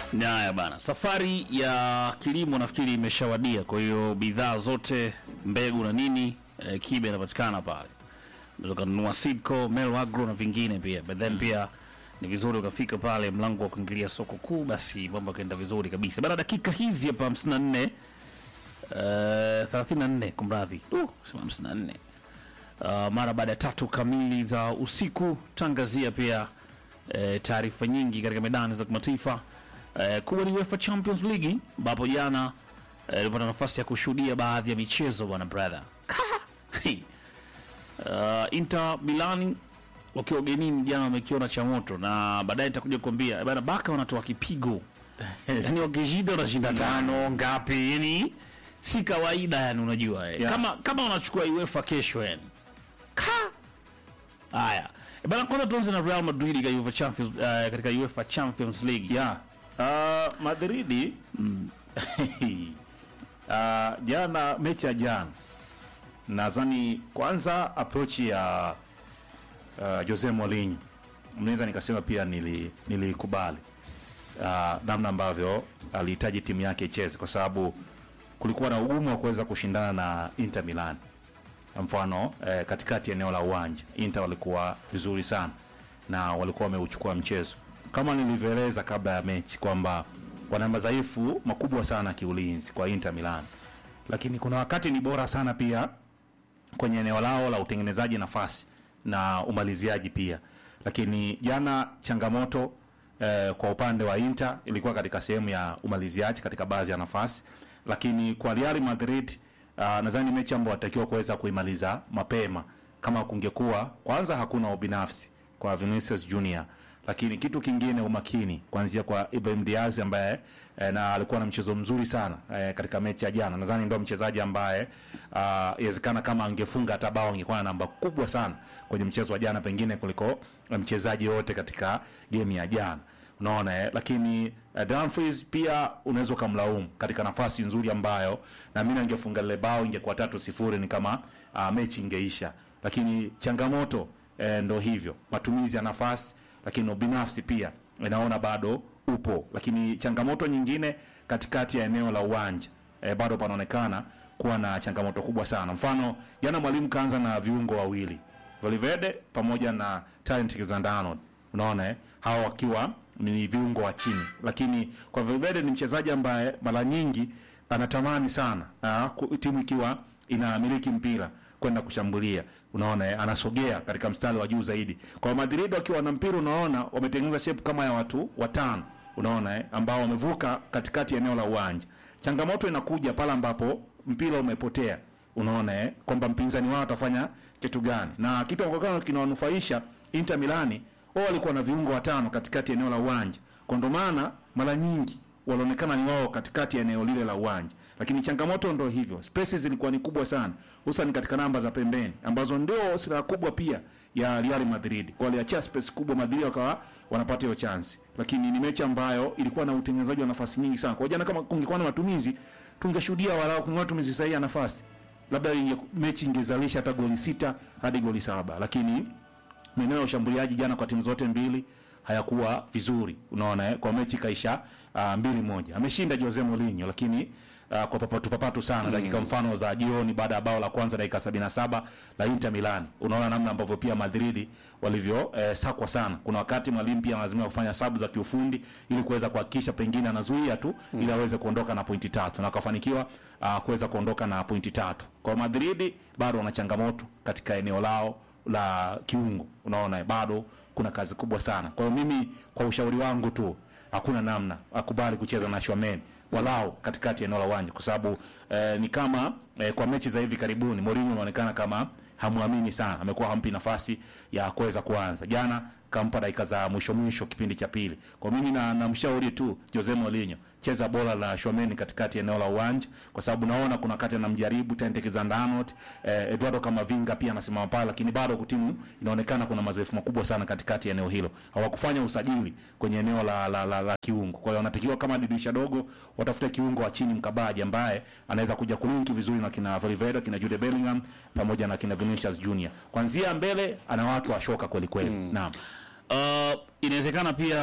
Haya bana, safari ya kilimo nafikiri imeshawadia. Kwa hiyo bidhaa zote, mbegu na nini, eh, kibe inapatikana pale, unaweza kununua Sidco, Mel Agro na vingine pia, but then pia ni vizuri ukafika pale mlango wa kuingilia soko kuu, basi mambo yakaenda vizuri kabisa. Baada ya dakika hizi hapa 54 eh, 34 kumradhi, uh, sema 54 Uh, mara baada ya tatu kamili za usiku tangazia pia eh, taarifa nyingi katika medani za kimataifa eh, kubwa ni UEFA Champions League ambapo jana eh, ilipata nafasi ya kushuhudia baadhi ya michezo bwana brother. uh, Inter Milan wakiwa ugenini jana wamekiona cha moto, na baadaye nitakuja kuambia bana, Baka wanatoa kipigo yani wakishinda wanashinda tano ngapi, yani si kawaida yani, unajua eh. Yeah. kama kama wanachukua UEFA kesho yani Ka! Haya. E bana kwanza tuanze na Real Madrid katika UEFA Champions uh, katika UEFA Champions League. ya uh, Madridi uh, jana mechi ya jana nadhani kwanza approach ya uh, Jose Mourinho mnaweza nikasema pia nili nilikubali uh, namna ambavyo alihitaji timu yake icheze kwa sababu kulikuwa na ugumu wa kuweza kushindana na Inter Milan mfano eh, katikati ya eneo la uwanja Inter walikuwa vizuri sana na walikuwa wameuchukua mchezo kama nilivyoeleza kabla ya mechi kwamba wana madhaifu makubwa sana kiulinzi kwa Inter Milan, lakini kuna wakati ni bora sana pia kwenye eneo lao la utengenezaji nafasi na umaliziaji pia. Lakini jana changamoto eh, kwa upande wa Inter ilikuwa katika sehemu ya umaliziaji katika baadhi ya nafasi, lakini kwa Real Madrid uh, nadhani mechi ambayo watakiwa kuweza kuimaliza mapema kama kungekuwa kwanza, hakuna ubinafsi kwa Vinicius Junior, lakini kitu kingine umakini kuanzia kwa Ibrahim Diaz ambaye eh, na alikuwa na mchezo mzuri sana eh, katika mechi ya jana. Nadhani ndio mchezaji ambaye ah, inawezekana kama angefunga hata bao angekuwa na namba kubwa sana kwenye mchezo wa jana pengine kuliko eh, mchezaji yote katika game ya jana unaona eh? Lakini uh, Dumfries pia unaweza ukamlaumu katika nafasi nzuri ambayo na mimi angefunga lile bao ingekuwa tatu sifuri, ni kama uh, mechi ingeisha. Lakini changamoto eh, ndo hivyo matumizi ya nafasi, lakini ubinafsi pia inaona bado upo. Lakini changamoto nyingine katikati ya eneo la uwanja eh, bado panaonekana kuwa na changamoto kubwa sana. Mfano jana mwalimu kaanza na viungo wawili Valverde pamoja na Trent Alexander-Arnold unaona eh? hawa wakiwa ni viungo wa chini, lakini kwa Valverde ni mchezaji ambaye mara nyingi anatamani sana ah, ku- timu ikiwa inamiliki mpira kwenda kushambulia, unaona eh? anasogea katika mstari wa juu zaidi. Kwa Madrid wakiwa na mpira, unaona wametengeneza shape kama ya watu watano, unaona eh? ambao wamevuka katikati ya eneo la uwanja. Changamoto inakuja pale ambapo mpira umepotea unaona eh, kwamba mpinzani wao atafanya kitu gani, na kitu ambacho kinawanufaisha Inter Milani, wao walikuwa na viungo watano katikati ya eneo la uwanja, kwa ndo maana mara nyingi walionekana ni wao katikati ya eneo lile la uwanja, lakini changamoto ndo hivyo, spaces zilikuwa ni kubwa sana, hususan katika namba za pembeni ambazo ndio silaha kubwa pia ya Real Madrid. Kwa waliachia space kubwa, Madrid wakawa wanapata hiyo chance, lakini ni mechi ambayo ilikuwa na utengenezaji wa nafasi nyingi sana. Kwa jana, kama kungekuwa na matumizi, tungeshuhudia walau kungekuwa matumizi sahihi ya nafasi labda inge, mechi ingezalisha hata goli sita hadi goli saba, lakini maeneo ya ushambuliaji jana kwa timu zote mbili hayakuwa vizuri, unaona eh? Kwa mechi kaisha uh, mbili moja. Ameshinda Jose Mourinho, lakini uh, kwa papatu papatu sana dakika mfano za jioni baada ya bao la kwanza dakika 77 la Inter Milan. Unaona namna ambavyo pia Madrid walivyo eh, sakwa sana. Kuna wakati mwalimu pia lazima kufanya sabu za kiufundi ili kuweza kuhakikisha pengine anazuia tu ili aweze kuondoka na pointi tatu na akafanikiwa uh, kuweza kuondoka na pointi tatu. Kwa Madrid bado wana changamoto katika eneo lao la kiungo, unaona bado kuna kazi kubwa sana. Kwa hiyo mimi, kwa ushauri wangu tu, hakuna namna akubali kucheza na Shomeni walau katikati ya eneo la uwanja, kwa sababu eh, ni kama eh, kwa mechi za hivi karibuni Mourinho anaonekana kama hamwamini sana, amekuwa hampi nafasi ya kuweza kuanza. Jana kampa dakika za mwisho mwisho kipindi cha pili. Kwa mimi na namshauri tu Jose Mourinho, cheza bora la Shomeni katikati ya eneo la uwanja, kwa sababu naona kuna wakati anamjaribu Trent Alexander-Arnold, eh, Eduardo Camavinga pia anasimama pale, lakini bado timu inaonekana kuna madhaifu makubwa sana katikati ya eneo hilo. Hawakufanya usajili kwenye eneo la, la, la, la kiungo. Kwa hiyo wanatakiwa kama dirisha dogo watafute kiungo wa chini mkabaji ambaye anaweza kuja kulinki vizuri na kina Valverde, kina Jude Bellingham pamoja na kina Vinicius Junior. Kwanzia mbele ana watu washoka kweli kweli. Naam. Uh, inawezekana pia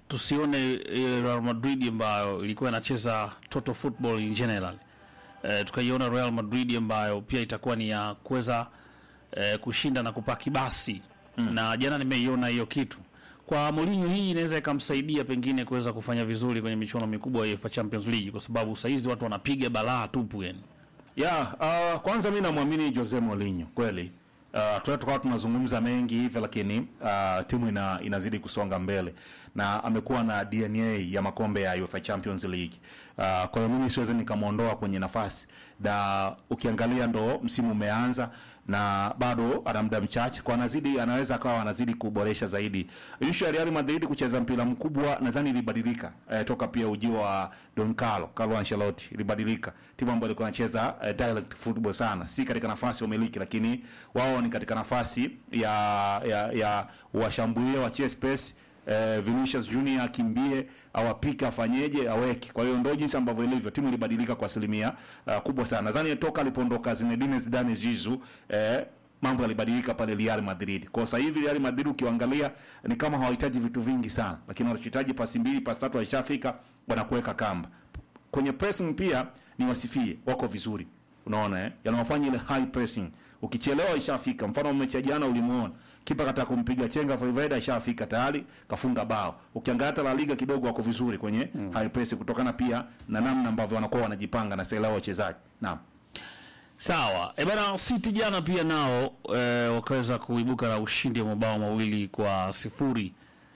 tusione ile Real Madrid ambayo ilikuwa inacheza total football in general eh, tukaiona Real Madrid ambayo pia itakuwa ni ya kuweza eh, kushinda na kupaki basi mm. na jana nimeiona hiyo kitu kwa Mourinho hii inaweza ikamsaidia pengine kuweza kufanya vizuri kwenye michuano mikubwa ya UEFA Champions League kwa sababu saizi watu wanapiga balaa tupu yani. ya uh, kwanza mi namwamini Jose Mourinho kweli. Uh, tunaweza tukawa tunazungumza mengi hivyo, lakini uh, timu ina, inazidi kusonga mbele na amekuwa na DNA ya makombe ya UEFA Champions League. Uh, kwa hiyo mimi siwezi nikamwondoa kwenye nafasi, na ukiangalia ndo msimu umeanza na bado ana muda mchache, kwa anazidi anaweza akawa anazidi kuboresha zaidi. Issue ya Real Madrid kucheza mpira mkubwa nadhani ilibadilika eh, toka pia ujio wa Don Carlo Carlo Ancelotti ilibadilika. Timu ambayo ilikuwa inacheza eh, direct football sana, si katika nafasi ya umiliki, lakini wao ni katika nafasi ya ya, ya washambulia wachie space eh, Vinicius Junior akimbie awapike afanyeje aweke. Kwa hiyo ndio jinsi ambavyo ilivyo, timu ilibadilika kwa asilimia uh, kubwa sana. Nadhani toka alipoondoka Zinedine Zidane Zizou eh, mambo yalibadilika pale Real Madrid. Kwa sasa hivi Real Madrid ukiangalia ni kama hawahitaji vitu vingi sana, lakini wanachohitaji pasi mbili, pasi tatu walishafika, wanakuweka kamba. Kwenye pressing pia ni wasifie, wako vizuri. Unaona eh? Yanawafanya ile high pressing. Ukichelewa ishafika. Mfano mechi ya jana ulimuona. Kipa kataka kumpiga chenga Valverde ishafika tayari kafunga bao. Ukiangalia hata La Liga kidogo wako vizuri kwenye mm. high pressing kutokana pia na namna ambavyo wanakuwa wanajipanga na sela wachezaji. Naam. Sawa. E bana City jana pia nao e, wakaweza kuibuka na ushindi wa mabao mawili kwa sifuri.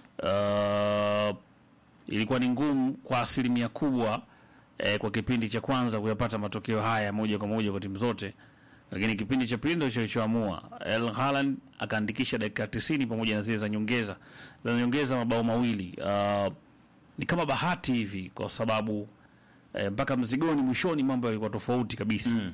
Uh, ilikuwa ni ngumu kwa asilimia kubwa e, kwa kipindi cha kwanza kuyapata matokeo haya moja kwa moja kwa timu zote, lakini kipindi cha pili ndio kilichoamua. El Haaland akaandikisha dakika 90 pamoja na zile za nyongeza za nyongeza mabao mawili. Uh, ni kama bahati hivi kwa sababu e, mpaka mzigoni mwishoni mambo yalikuwa tofauti kabisa. Mm.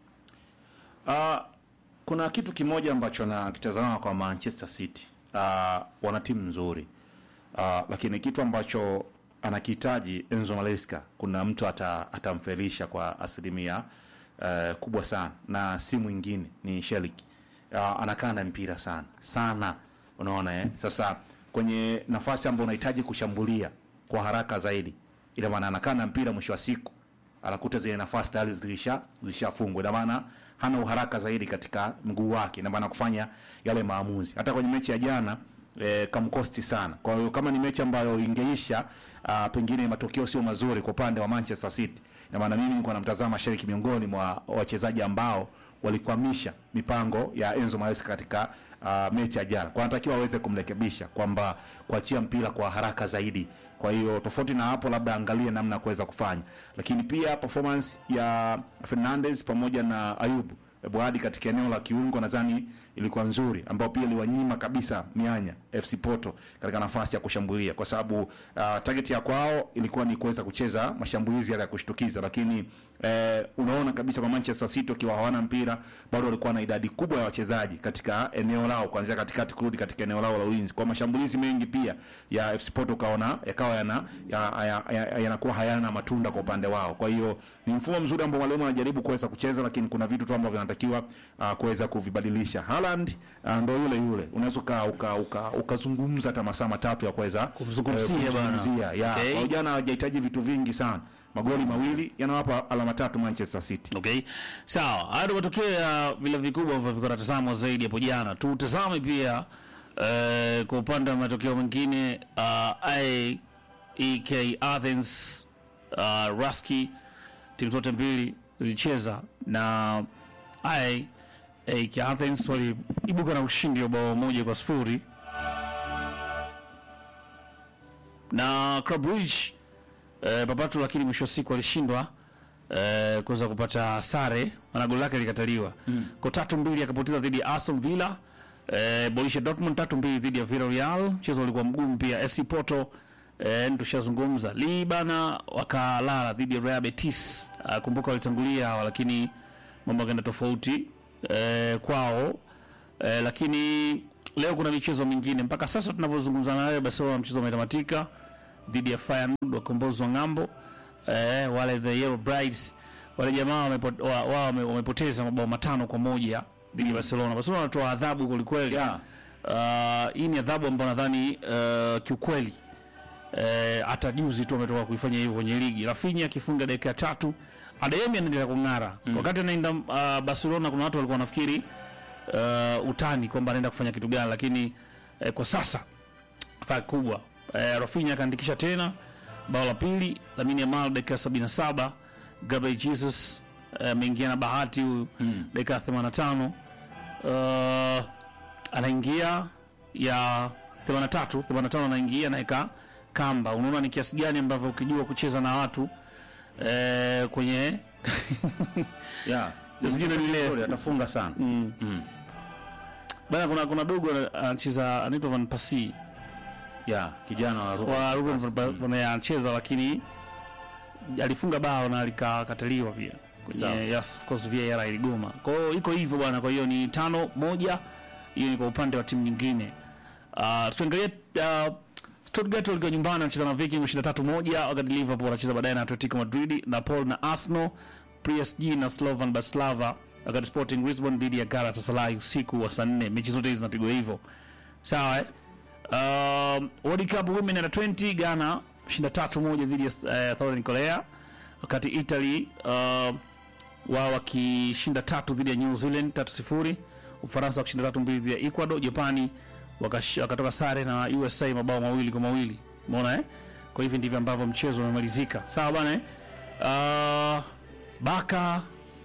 Uh, kuna kitu kimoja ambacho nakitazama kwa Manchester City. Uh, wana timu nzuri. Uh, lakini kitu ambacho anakihitaji Enzo Maresca, kuna mtu ata, atamfelisha kwa asilimia uh, kubwa sana, na si mwingine ni Shelik. Uh, anakaa na mpira sana sana, unaona eh? Sasa kwenye nafasi ambayo unahitaji kushambulia kwa haraka zaidi, ina maana anakaa na mpira, mwisho wa siku anakuta zile nafasi tayari zilisha zilishafungwa. Ina maana hana uharaka zaidi katika mguu wake, ina maana kufanya yale maamuzi. Hata kwenye mechi ya jana e, kamkosti sana. Kwa hiyo kama ni mechi ambayo ingeisha a, pengine matokeo sio mazuri kwa upande wa Manchester City, ina maana mimi nilikuwa namtazama Sheriki miongoni mwa wachezaji ambao walikwamisha mipango ya Enzo Maresca katika uh, mechi ya jana. Kwa anatakiwa aweze kumrekebisha kwamba kuachia mpira kwa haraka zaidi. Kwa hiyo tofauti na hapo, labda angalie namna ya kuweza kufanya, lakini pia performance ya Fernandes pamoja na Ayubu Boadi katika eneo la kiungo nadhani ilikuwa nzuri, ambao pia iliwanyima kabisa mianya FC Porto katika nafasi ya kushambulia, kwa sababu uh, target ya kwao ilikuwa ni kuweza kucheza mashambulizi yale ya kushtukiza, lakini eh, unaona kabisa kwa Manchester City wakiwa hawana mpira bado walikuwa na idadi kubwa ya wachezaji katika eneo lao, kuanzia katikati kurudi katika eneo lao la ulinzi. Kwa mashambulizi mengi pia ya FC Porto kaona yakawa yana yanakuwa ya, ya, ya, yanakuwa hayana matunda kwa upande wao. Kwa hiyo ni mfumo mzuri ambao mwalimu anajaribu kuweza kucheza, lakini kuna vitu tu ambavyo vinatakiwa uh, kuweza kuvibadilisha. Haaland uh, ndo yule yule, unaweza uka uka ukazungumza hata masaa matatu ya kuweza Kumzungumzia eh, bana. kumzungumzia. ya Okay. kwa jana hawajahitaji vitu vingi sana, magoli mawili yanawapa alama tatu Manchester City. Okay, sawa. Haya ndio matokeo ya vile vikubwa ambavyo vilikuwa natazamwa zaidi hapo jana. Tutazame pia eh, kwa upande wa matokeo mengine uh, AEK Athens uh, Raski, timu zote mbili zilicheza na AEK Athens waliibuka na ushindi wa bao moja kwa sifuri na Club Brugge eh, Babatu, lakini mwisho wa siku alishindwa eh, kuweza kupata sare, maana goli lake likataliwa mm. kwa tatu mbili akapoteza dhidi ya Aston Villa. Eh, Borussia Dortmund tatu mbili dhidi ya Villarreal, mchezo ulikuwa mgumu pia. FC Porto eh, tushazungumza Libana wakalala dhidi ya Real Betis. Ah, kumbuka walitangulia hawa, lakini mambo yakaenda tofauti eh, kwao eh, lakini leo kuna michezo mingine mpaka sasa tunavyozungumza na wewe, Barcelona mchezo umetamatika dhidi ya Feyenoord wakombozi wa ng'ambo eh, wale the Yellow Brides wale jamaa wamepo- wa- wao wame- wamepoteza mabao matano kwa moja dhidi ya Barcelona. Barcelona wanatoa adhabu kwelikweli. Yeah. Uh, hii ni adhabu ambayo nadhani uh, kiukweli eh, hata juzi tu ametoka kuifanya hivyo kwenye ligi. Rafinha akifunga dakika ya tatu, Adeyemi anaendelea kung'ara wakati anaenda uh, Barcelona. Kuna watu walikuwa wanafikiri uh, utani kwamba anaenda kufanya kitu gani, lakini eh, kwa sasa faa kubwa eh, Rafinha akaandikisha tena bao la pili, Lamine Yamal dakika ya 77, Gabriel Jesus eh, ameingia na bahati huyu dakika ya 85 uh, anaingia ya 83 85 anaingia anaweka kamba. Unaona ni kiasi gani ambavyo ukijua kucheza na watu eh, kwenye yeah. Zingine ni ile- Goli, atafunga sana bana, kuna kuna dogo ana- anacheza anaitwa Van Persie yeah. kijana wa Ruben wa Ruben Van Van Persie. Persie anacheza, lakini alifunga bao na likakataliwa pia Sawa. kwenye yes, of course VAR iligoma. Kwa hiyo iko hivyo bwana, kwa hiyo ni tano moja. Hiyo ni kwa upande wa timu nyingine. Uh, tuangalie uh, Stuttgart walikuwa nyumbani wanacheza na Viking 23 moja, wakati Liverpool wanacheza baadaye na Atletico Madrid, Napoli na Arsenal, PSG na Slovan Bratislava, wakati Sporting Lisbon dhidi ya Galatasaray usiku wa saa 4. Mechi zote hizi zinapigwa hivyo. Sawa eh? Um, World Cup Women Under 20 Ghana 23 moja dhidi ya uh, Southern Korea, wakati Italy uh, wao wakishinda tatu dhidi ya New Zealand tatu sifuri. Ufaransa wakishinda tatu mbili dhidi ya Ecuador. Japani wakash- wakatoka sare na USA mabao mawili kwa mawili. Umeona eh? Kwa hivi ndivyo ambavyo mchezo umemalizika. Sawa bana eh? Uh, Baka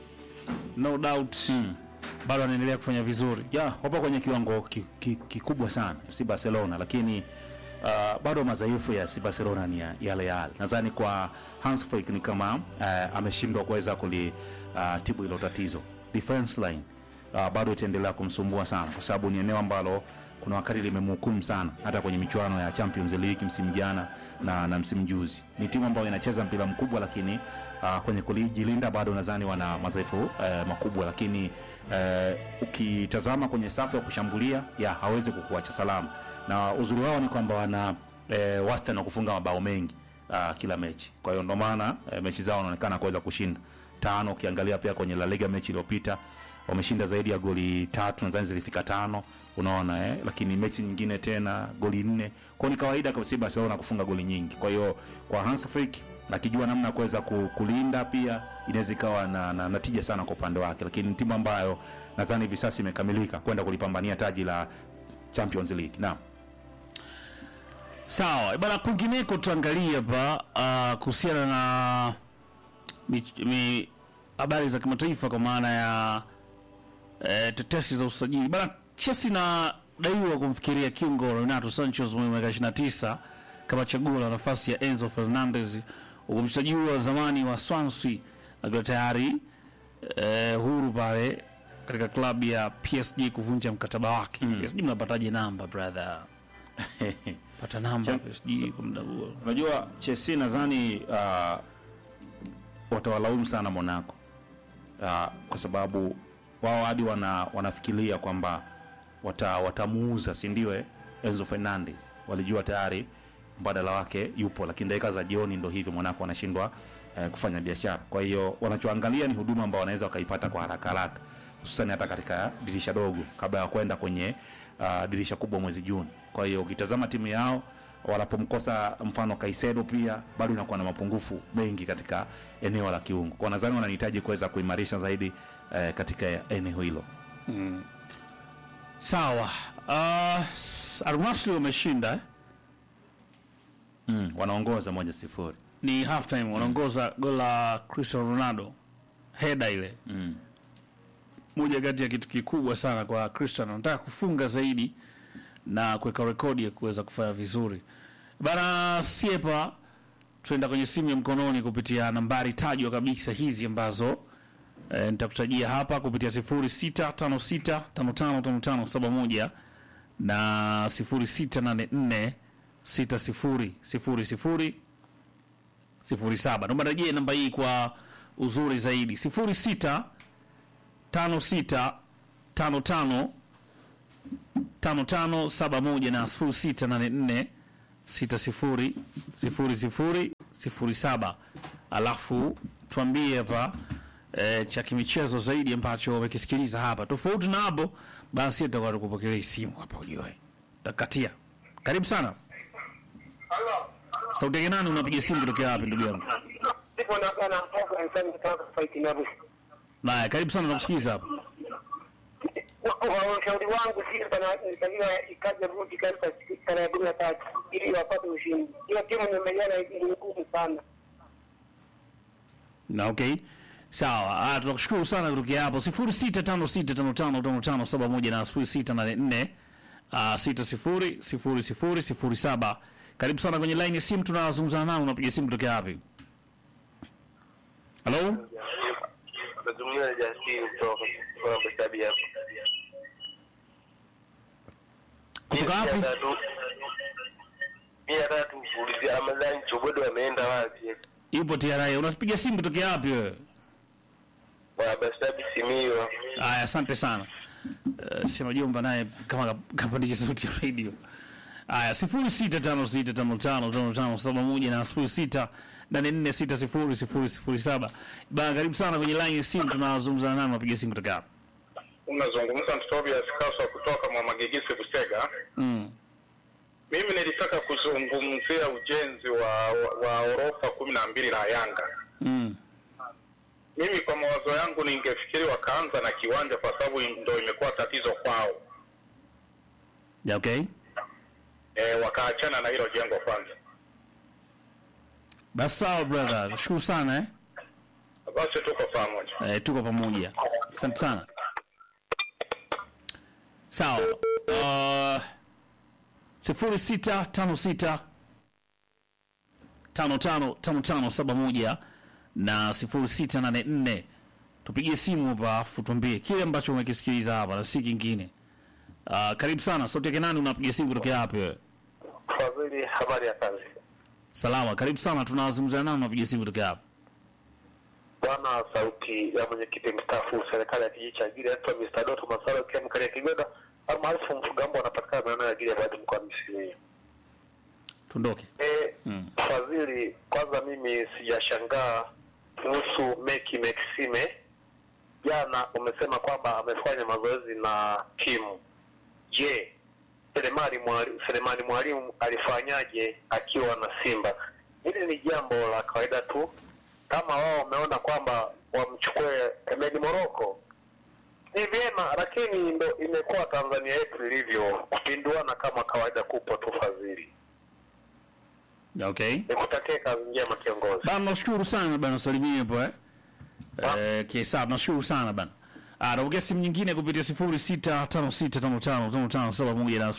no doubt bado anaendelea kufanya vizuri. ya wapo kwenye kiwango ki- ki- kikubwa sana FC Barcelona, lakini uh, bado madhaifu ya FC Barcelona ni ya- yale yale. Nadhani kwa Hans Flick ni kama uh, ameshindwa kuweza kulitibu hilo tatizo. Defense line uh, bado itaendelea kumsumbua sana, kwa sababu ni eneo ambalo kuna wakati limemhukumu sana, hata kwenye michuano ya Champions League msimu jana na, na msimu juzi. Ni timu ambayo inacheza mpira mkubwa, lakini uh, kwenye kujilinda bado nadhani wana madhaifu uh, makubwa, lakini uh, ukitazama kwenye safu ya kushambulia ya hawezi kukuacha salama, na uzuri wao ni kwamba wana uh, wastani wa kufunga mabao mengi uh, kila mechi. Kwa hiyo ndio maana uh, mechi zao wanaonekana kuweza kushinda tano. Ukiangalia pia kwenye La Liga mechi iliyopita wameshinda zaidi ya goli tatu, nadhani zilifika tano, unaona eh? Lakini mechi nyingine tena goli nne. Kwa hiyo ni kawaida kwa FC Barcelona kufunga goli nyingi. Kwa hiyo kwa Hans Flick akijua namna ya kuweza ku- kulinda pia inaweza ikawa na, na, na tija sana kwa upande wake, lakini ni timu ambayo nadhani hivi sasa imekamilika kwenda kulipambania taji la Champions League. Naam. Sawa bana, kwingineko tuangalie hapa uh, kuhusiana na mich- mi- habari za kimataifa kwa maana ya eh, tetesi za usajili bana. Chelsea inadaiwa kumfikiria kiungo Renato Sanchez mwenye miaka 29 kama chaguo la nafasi ya Enzo Fernandez, huku mchezaji huyo wa zamani wa Swansea akiwa tayari eh, huru pale katika klabu ya PSG kuvunja mkataba wake. PSG mnapataje namba brother? Pata namba Cha- PSG kwa muda huo. Unajua Chelsea nadhani uh, watawalaumu sana Monaco uh, kwa sababu wao hadi wana, wanafikiria kwamba wata, watamuuza si ndio eh, Enzo Fernandez. Walijua tayari mbadala wake yupo, lakini dakika za jioni ndo hivyo Monaco wanashindwa eh, kufanya biashara. Kwa hiyo wanachoangalia ni huduma ambao wanaweza wakaipata kwa haraka haraka, hususani hata katika dirisha dogo kabla ya kwenda kwenye uh, dirisha kubwa mwezi Juni. Kwa hiyo ukitazama timu yao wanapomkosa mfano Kaisedo pia bado inakuwa na mapungufu mengi katika eneo la kiungo. Kwa nadhani wanahitaji kuweza kuimarisha zaidi eh, katika eneo hilo. Sawa. Uh, Al Nassr wameshinda eh? Mm, wanaongoza moja sifuri. ni half time wanaongoza goli la Cristiano Ronaldo heda ile Mm. moja kati ya kitu kikubwa sana kwa Cristiano anataka kufunga zaidi na kuweka rekodi ya kuweza kufanya vizuri bana siepa tuenda kwenye simu ya mkononi kupitia nambari tajwa kabisa hizi ambazo e, nitakutajia hapa kupitia 0656555571 na 06846000 sifuri saba. Naomba rejee namba hii kwa uzuri zaidi, sifuri sita tano sita tano tano tano tano saba moja na sifuri sita nane nne sita sifuri sifuri sifuri sifuri saba. Alafu tuambie hapa e, cha kimichezo zaidi ambacho wamekisikiliza hapa. Tofauti na hapo, basi tutakuwa tukupokelea simu hapa, ujue takatia. Karibu sana. Halo. Sauti yake nani unapiga simu kutokea wapi ndugu yangu? Ndipo na na mtoka mfanye kutoka fight na Arusha. Haya, karibu sana nakusikiza hapa. Wa ushauri wangu si bana nitakiwa ikaje rudi katika tarehe kumi na tatu ili wapate ushindi. Hiyo timu nimeiona ni ngumu sana. Na okay. Sawa. Ah, tunakushukuru sana kutokea hapo. 0656555571 na 0684 ah 600007. Karibu sana kwenye line ya simu tunazungumza nao unapiga simu kutokea wapi? Hello? Nazungumza na Justin kutoka kutoka Bestabi hapo. Kutoka Mimi wapi? nataka tu- Mimi nataka tu kuulizia Ramadhani Chobodo ameenda wapi? Yupo TRA. Unapiga simu kutokea wapi wewe? Wa Bestabi Simio. Aya, asante sana. Uh, sema jomba naye kama kapandisha sauti ya radio. Aya, sifuri sita tano sita tano tano tano tano saba moja na sifuri sita nane nne sita sifuri sifuri sifuri saba. Bana, karibu sana kwenye line ya simu, tunazungumza nani, unapiga simu kutoka hapa. unazungumza Tobias Kaswa kutoka Mwamagigisi Busega. Mm. Mimi nilitaka kuzungumzia ujenzi wa, wa, wa orofa kumi na mbili la Yanga. Mm. Mimi kwa mawazo yangu ningefikiri wakaanza na kiwanja kwa sababu ndo imekuwa tatizo kwao. Ya, okay. E, wakaachana na hilo jengo kwanza. Basi sawa brother, nashukuru sana eh. Basi tuko pamoja. Eh, tuko pamoja. Asante sana. Sawa. Uh, sifuri sita tano sita tano tano tano tano saba moja na sifuri sita nane nne tupigie simu hapa afu tuambie kile ambacho umekisikiliza hapa na si kingine. Uh, karibu sana. Sauti yake nani unapiga simu kutokea wapi wewe? Fadhili, habari ya kazi? Salama. Karibu sana. Tunazungumza nani unapiga simu kutokea hapa? Bwana, sauti ya mwenyekiti mstaafu serikali ya kijiji cha Giri anaitwa Mr. Doto Masalo kia mkalia Kigoda almaarufu Mfugambo, anapatikana maeneo ya Giri ya Badi mkoani Simiyu. Tuondoke. E, Mm. Fadhili, kwanza mimi sijashangaa kuhusu Meki Maxime. Jana umesema kwamba amefanya mazoezi na timu. Je, Selemani Mwalimu, Selemani Mwalimu alifanyaje akiwa na Simba? Hili ni jambo la kawaida tu, kama wao wameona kwamba wamchukue Emedi Moroko ni vyema, lakini ndo imekuwa Tanzania yetu ilivyo, kupinduana kama kawaida kupo tu. Fadhili, Okay. nikutakie kazi njema kiongozi. Bana, nashukuru sana bana, salimie hapo eh. Eh, kesa, nashukuru sana bana. Ah, napokea simu nyingine kupitia 0656555571 na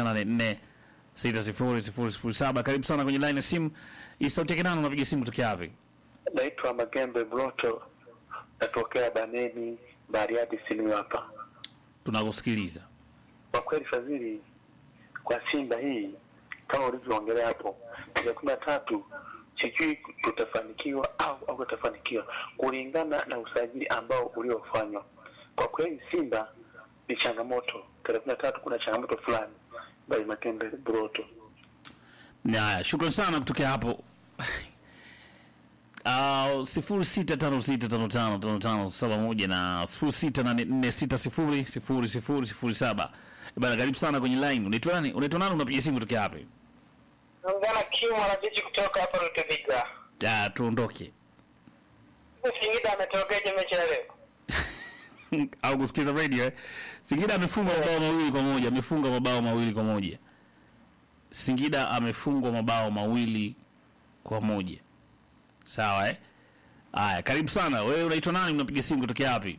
0684600007. Karibu sana kwenye line ya simu. Hii sauti yake nani unapiga simu kutoka wapi? Naitwa Magembe Broto, natokea Baneni, Bariadi, Simiyu hapa. Tunakusikiliza. Kwa kweli Fadhili, kwa Simba hii kama ulivyoongelea hapo, tarehe kumi na tatu sijui tutafanikiwa au au tutafanikiwa kulingana na usajili ambao uliofanywa. Kwa kweli Simba ni changamoto, tarehe kumi na tatu kuna changamoto fulani. Bali Magembe Broto. Haya, shukrani sana kutokea hapo. Uh, sifuri sita tano sita tano tano tano tano saba moja na sifuri sita nane nne sita sifuri sifuri sifuri sifuri saba. Bana, karibu sana kwenye line. Unaitwa nani? Unaitwa nani? Unapiga simu kutokea wapi? Naongea na Kimu mwanajeshi kutoka hapa Rutevika. Ya, tuondoke Singida ametokeje mechi ya leo? au kusikiza radio eh? Singida amefunga mabao mawili kwa moja, amefunga mabao mawili kwa moja. Singida amefungwa mabao mawili kwa moja. Sawa eh? Haya, karibu sana. Wewe unaitwa nani? Unapiga simu kutokea wapi?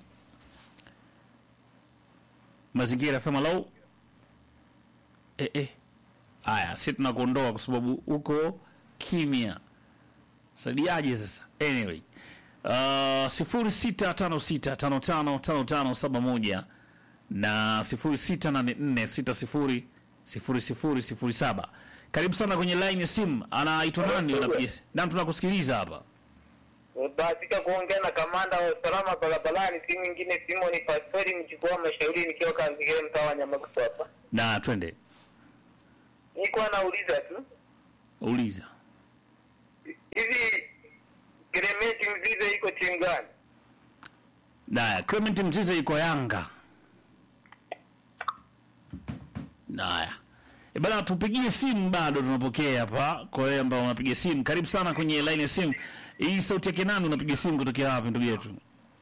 Mazingira FM low. Eh eh. Haya, sisi tunakuondoa kwa sababu uko kimya. Saidiaje sasa? Anyway. Uh, sifuri sita tano sita tano tano tano tano saba moja na sifuri sita nane nne sita sifuri sifuri sifuri sifuri saba. Karibu sana kwenye line ya simu. Anaitwa nani? Unapiga nam, tunakusikiliza hapa. Bahatika kuongea na kamanda wa usalama barabarani, si mwingine Simoni Pastori mjukuu wa mashauri, nikiwa Kanzigere, mtaa wa Nyamagusu hapa. Na twende Nilikuwa nauliza tu uliza. hivi Gremeti Mzize iko timu gani? Naya, Clement Mzize yuko Yanga. Naya, E bana, tupigie simu, bado tunapokea hapa. Kwa wewe ambao unapiga simu, karibu sana kwenye line ya simu. Hii sauti yake nani? Unapiga simu kutokea wapi, ndugu yetu?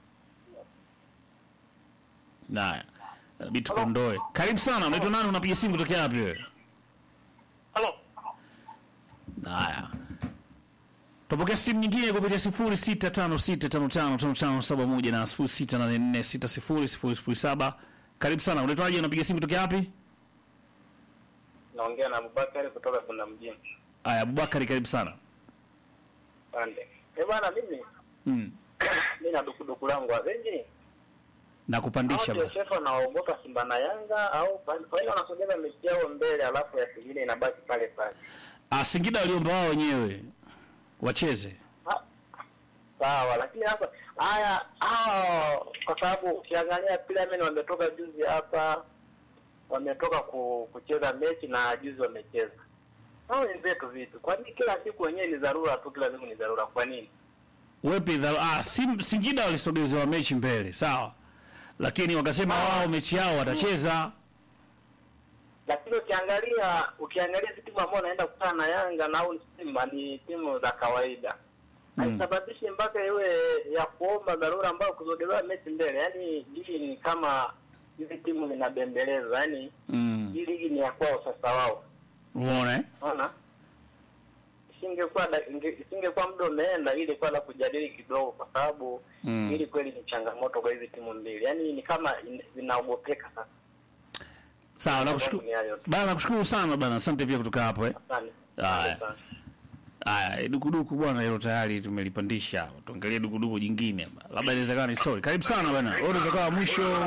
Naya inabidi tukondoe. Karibu sana, unaitwa nani? Unapiga simu kutokea wapi wewe? Halo. Haya, tupokea simu nyingine kupitia sifuri sita tano sita tano tano tano tano saba moja na sifuri sita nane nne sita sifuri sifuri sifuri saba. Karibu sana, unaitwaje? Unapiga simu kutokea wapi? Naongea na Abubakari kutoka Kunda mjini. Haya, Abubakari, karibu sana. Pande. Eh bwana mimi Mm. mimi na dukuduku langu wengi. na kupandisha Hao bwana. Joseph wanaogopa Simba na Yanga au kwa nini wanasogeza mechi yao mbele alafu ya pengine inabaki pale pale. Ah, Singida waliomba wao wenyewe wacheze. Ha- Sawa, lakini hapa haya hao kwa sababu ukiangalia Pyramid wametoka juzi hapa wametoka ku, kucheza mechi na juzi wamecheza. Hao wenzetu vitu. Kwa nini kila siku wenyewe ni dharura tu, kila siku ni dharura? Kwa nini? Wepi dha, ah, Sim, Singida walisogezewa mechi mbele, sawa, lakini wakasema wao mechi yao watacheza. lakini ukiangalia ukiangalia hizi timu ambao wanaenda kukutana na Yanga na au Simba ni timu za kawaida Mm. haisababishi mpaka iwe ya kuomba dharura ambayo kuzogelewa mechi mbele. Yaani hii ni kama hizi timu zinabembeleza, yaani Mm. hii ligi ni ya kwao sasa wao, Umeona eh? unaona. Isingekuwa da- inge- isingekuwa muda umeenda ili kwa la kujadili kidogo, kwa sababu Mm. hili kweli ni changamoto kwa hizi timu mbili, yaani ni kama in- zinaogopeka sasa. Sawa, nakushukuru Ni hayo tu. bana, nakushukuru sana bana, asante pia kutoka hapo eh. Asante. Haya. Asante sana. Haya, eh, dukuduku bwana, hilo tayari tumelipandisha hapa. Tuangalie dukuduku jingine hapa, labda inawezekana ni story. Karibu sana bana, wewe unaweza kuwa mwisho.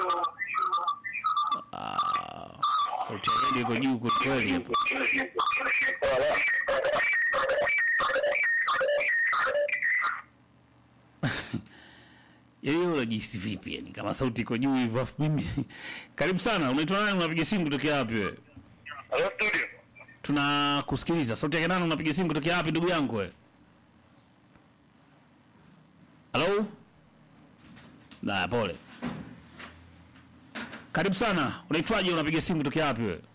Ah, sauti ya redio iko juu kweli kweli hapa. Yaani wewe unajihisi vipi yani kama sauti iko juu hivyo afu mimi. Karibu sana, unaitwa nani? Unapiga simu kutokea wapi wewe? Hello studio. Tunakusikiliza. Sauti yake nani? Unapiga simu kutokea wapi ndugu yangu wewe? Halo? Na pole. Karibu sana. Unaitwaje? Unapiga simu kutokea wapi wewe?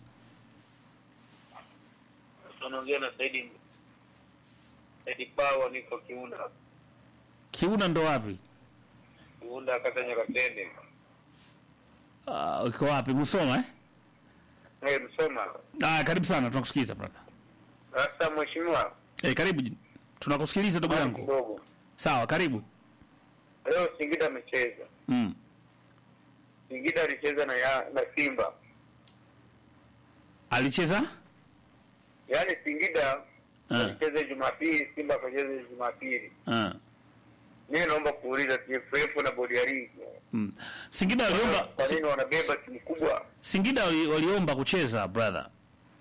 Tunaongea na Saidi Saidi Pawa, niko Kiunda, Kiuna ndo wapi? Kiunda kata Nyakatende. Ah, uko wapi? Musoma eh? Eh, Msoma. Ah, karibu sana. Tunakusikiliza brother. Sasa mheshimiwa, Eh, karibu. Tunakusikiliza ndugu yangu. kidogo Sawa, karibu. leo Singida amecheza. Mm. Singida alicheza na ya, na Simba, Alicheza? yaani Singida Ah. alicheza Jumapili, Simba akacheza Jumapili. Ah. Mimi naomba kuuliza TFF na bodi ya ligi Mm. Singida waliomba kwa nini wanabeba timu kubwa? Singida wali, waliomba kucheza brother.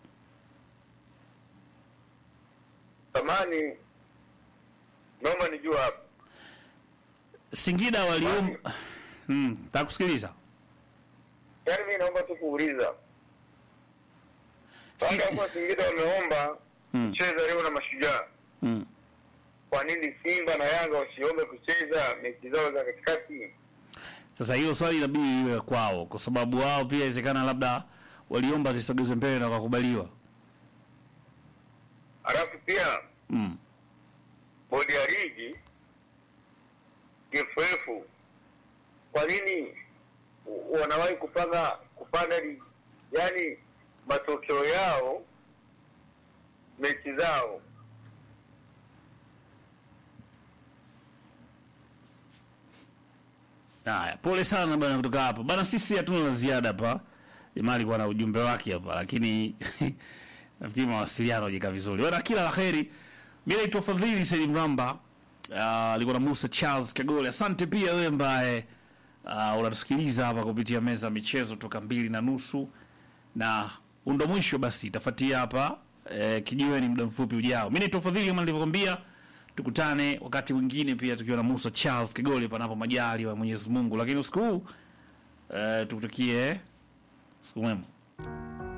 Samani, naomba nijue hapa Singida waliomba mm, takusikiliza. yaani mimi naomba tu kuuliza Si- baada ya kuwa Singida wameomba Mm. kucheza leo na Mashujaa, Mm. kwa nini Simba na Yanga wasiombe kucheza mechi zao za katikati? Sasa hilo swali inabidi liwe kwao, kwa sababu wao pia inawezekana labda waliomba zisogezwe mbele na wakakubaliwa. Alafu pia Mm. bodi ya ligi TFF, kwa nini wanawahi kupanga kupanga ligi, yaani matokeo yao mechi zao Haya, pole sana bana kutoka hapo. Bana sisi hatuna la ziada hapa. Jamaa alikuwa na ujumbe wake hapa lakini nafikiri mawasiliano hajika vizuri. Bana kila la kheri. Mimi naitwa Fadhili Said Mramba. Ah, alikuwa na Musa Charles Kagole. Asante pia wewe ambaye uh, unatusikiliza hapa kupitia meza ya michezo toka mbili na nusu na undo mwisho basi itafuatia hapa eh, kijiweni muda mfupi ujao. Mimi naitwa Fadhili kama nilivyokuambia tukutane wakati mwingine pia tukiwa na Musa Charles Kigoli panapo majali wa Mwenyezi Mungu, lakini usiku huu eh, tukutakie siku mwema.